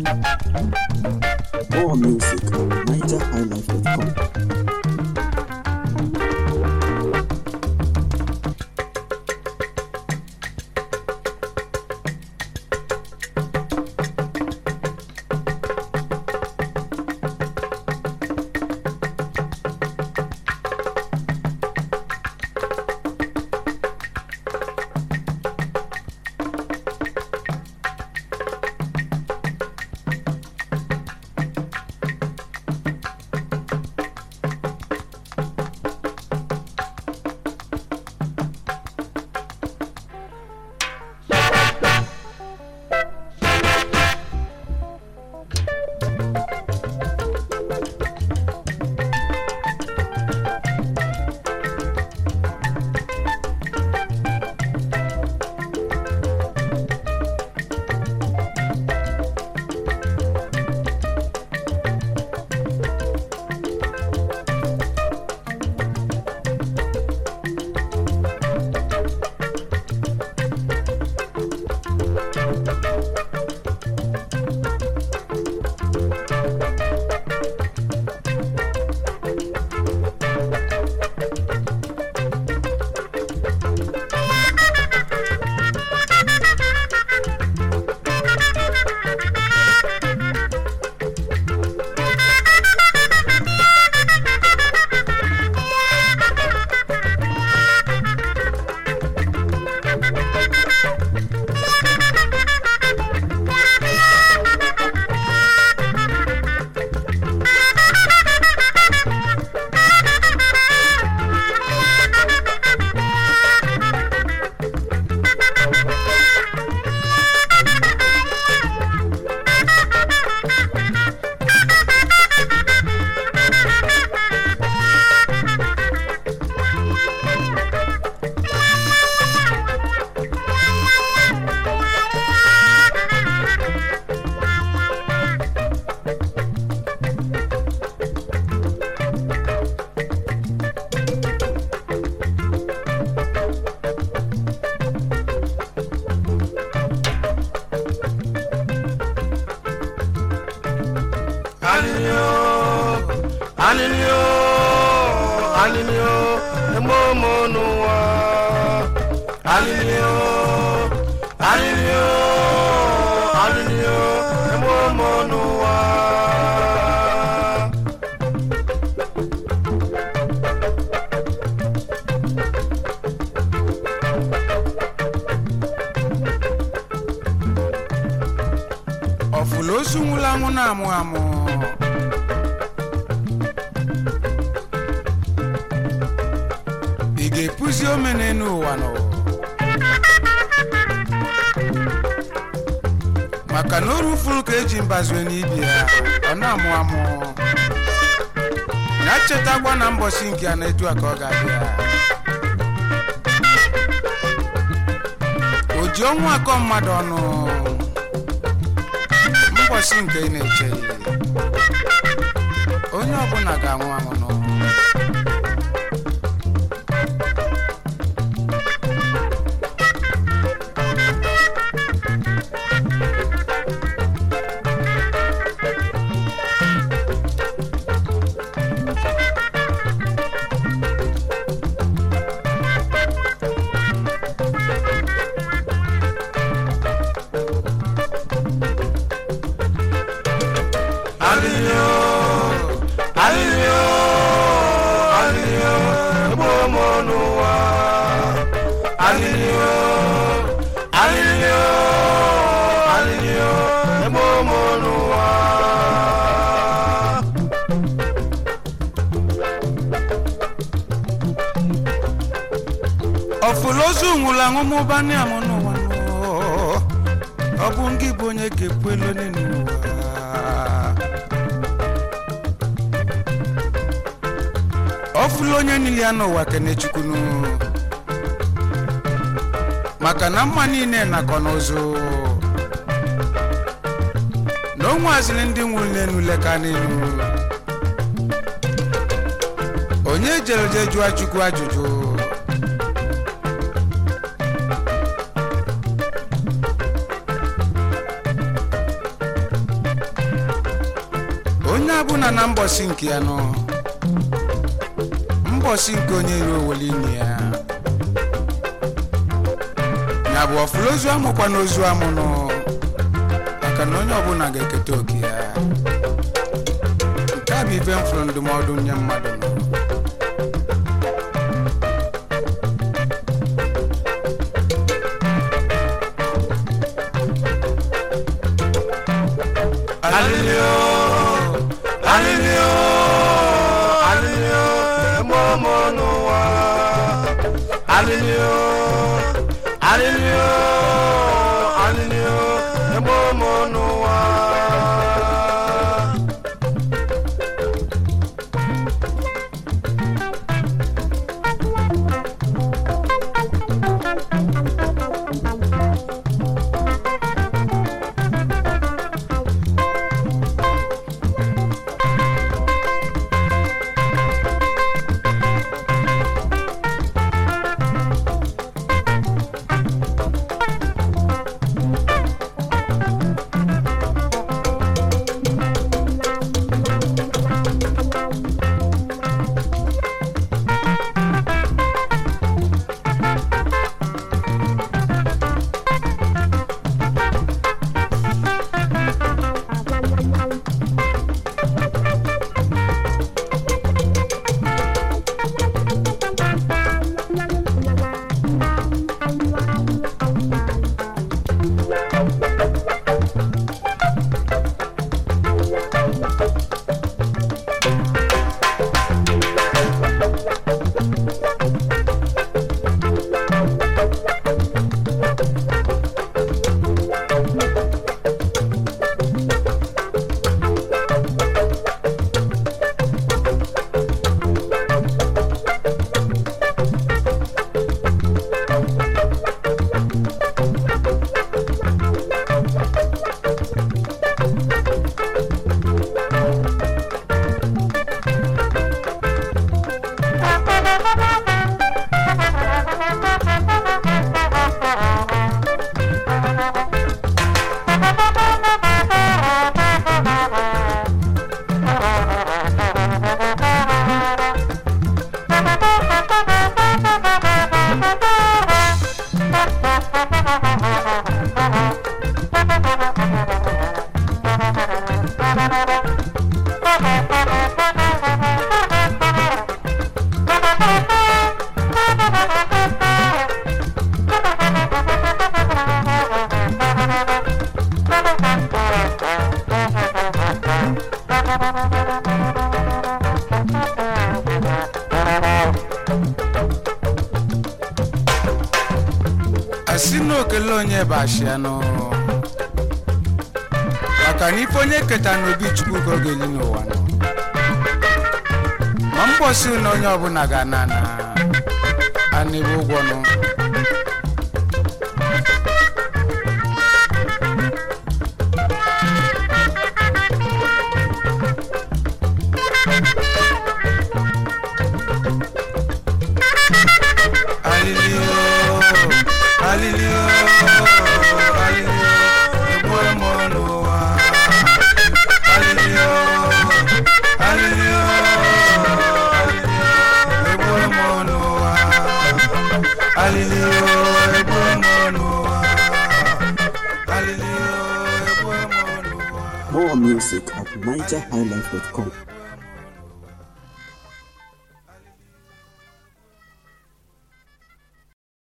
More music on NigerHighlife.com. Alinyo, alinyo, alinyo, emomo n'ụwa. Alinyo, alinyo, alinyo, emomo n'ụwa. ọfụla ozu nwụrụ anwụ na-amụ amụ ị ga-epuzi omene n'ụwa nọ maka na oru furu ka eji mbazue n'ibi ya ọ na-amụ amụ ya chetakwa na mbọsi nke a na-etu a ka ọ ga-abịa o ji ọnwụ akọ mmadụ ọnụ mbọsị nke ị na-eche onye ọbụla ga-anwụ anwụ n'ụwa Alinyo, alinyo, alinyo, emomo n'ụwa. Alinyo, alinyo, alinyo, emomo n'ụwa. ọfụla ozu nwụrụ anwụ mụba amụ n'ụwa nụ. ọ bụ ngị bụ onye ga-epu elu n'ụwa ọfụla onye niile ya n'ụwa kenechukwunu maka na mma niile nakọ n'ụzụ na o nwaziri ndị nwụrụ n'elu leka n'elu onye jere je jụọ chukwu ajụjụ bụ na na mbọsị nke ya nọ mbọsị nke onye iro owele ime ya ya bụ ọfụla ozu amụkwa n'ozu amụ nọ maka na onye ọbụla ga-eketa oke ya nke a bụ ife m fụrụ ndụmọdụ nye mmadụ nọ Alilio, alilio, alilio, emomo n'ụwa. Alilio, alilio, alilio, emomo n'ụwa. asị na okele onye bụ ashianụ maka na ife onye keta n'obi chukwu ka ọ ga-eli n'ụwa nọ ma mbọsị na onye ọbụla ga-ana na anịbụ ụgwọ nụ alilio alilio alilio egbu emo n'ụwa alilio alilio alilio egbu emo n'ụwa alilio egbu emo n'ụwa alilio egbu emo n'ụwa More music at NigerHighlife.com.